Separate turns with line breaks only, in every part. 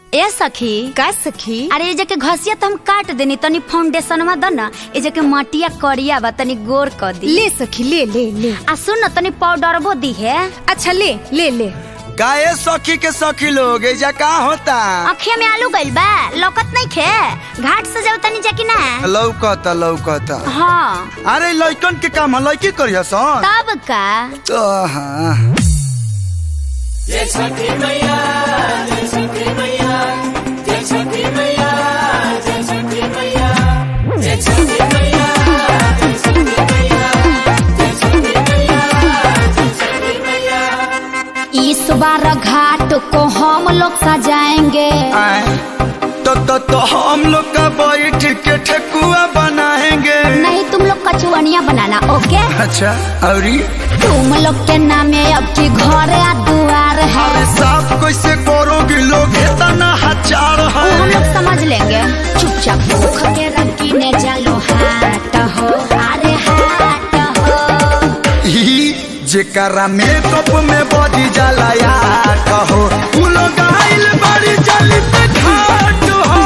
ए सखी
का सखी
अरे ये जके घसिया तो हम काट देनी तनी फाउंडेशनवा द ना ये जके मटिया करिया बा तनी गोर कर दी
ले सखी ले ले ले
आ सुन न तनी पाउडर बो दी है
अच्छा ले ले ले
काहे सखी के सखी लोग एजा का होता
अखिया में आलू गइल बा लौकत नहीं खे घाट से जाओ तनी जाकी ना
लौकता लौकता
हाँ
अरे लइकन के काम है लइकी करिया सन
तब का
तो हाँ
इस बार घाट को हम लोग सजाएंगे
आए, तो तो तो हम लोग का बैठ के ठेकुआ बनाएंगे
नहीं तुम लोग कचुअनिया बनाना ओके
अच्छा अरे
तुम लोग के नामे अब की घर या दुआर है
अरे साफ कैसे करोगे लोग इतना हजार
वो हम
है
लोग समझ लेंगे चुपचाप भूख के रखी ने चलो हाट हो अरे हाट हो
ही जेकरा मेकअप में बॉडी जाला या कहो उ लोग आइल बड़ी जली पे घाट हो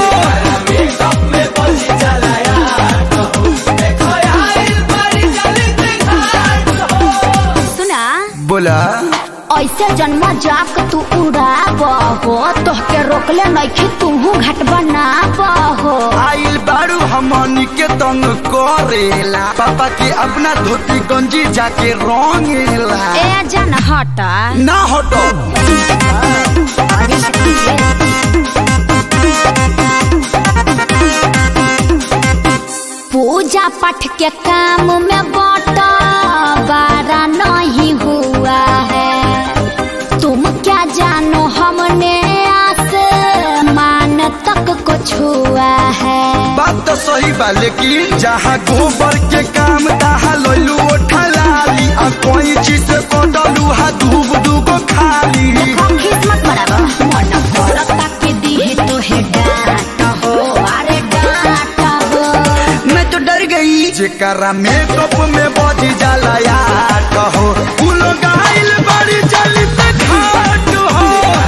सुना
बोला
ऐसे जन्म जाक तू उड़ाब हो तोहके रोकले नइखे तूहू घाट बनाब हो
आइल बारू हमनी के तंग करेला पापा के अपना धोती गंजी जाके रंगेला
ए जन हटा
ना हटो
पूजा पाठ के काम में बटा बारा नहीं हुआ है तुम क्या जानो हमने आसमान तक को छुआ है
बात तो सही बा लेकिन जहाँ गोबर के काम तहाँ लोलू ठलाली आ कोई चीज से कोडलू हा दूब दूगो खाली
देखो किस्मत बराबर मन करता के दी तो है डांट हो अरे डांट हो
मैं तो डर गई जेकरा मेकअप में बॉडी जाला या कहो उ लोग आइल बड़ी जली पे घाट हो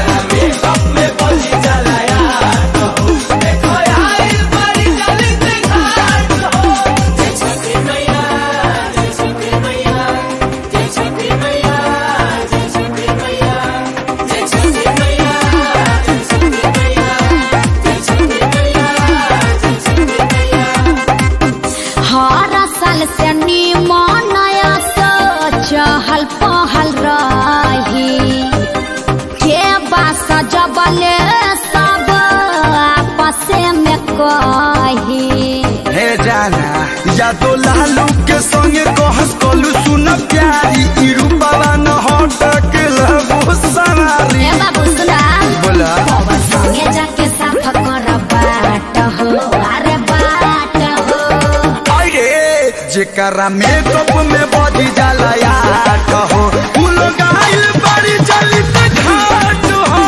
हर साल से निमन सो चहल पहल रही के बास जबले सब आपस में कही
हे जाना या तो लालू के संगे कहस कोलू सुन प्यारी ई रूपवा न हटक लगो सवारी
ए बाबू सुना
बोला
बाबा संगे जाके साफ कर बाट हो अरे बाट हो
अरे जेकरा मेकअप में बॉडी जाला या कहो उ लोग आइल बड़ी जली पे घाट हो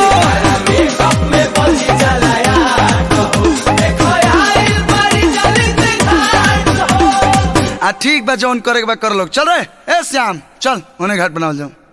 आ ठीक बा जौन करे के बा कर लोग चल रे ए श्याम चल उन्हें घाट बनाओ जाओ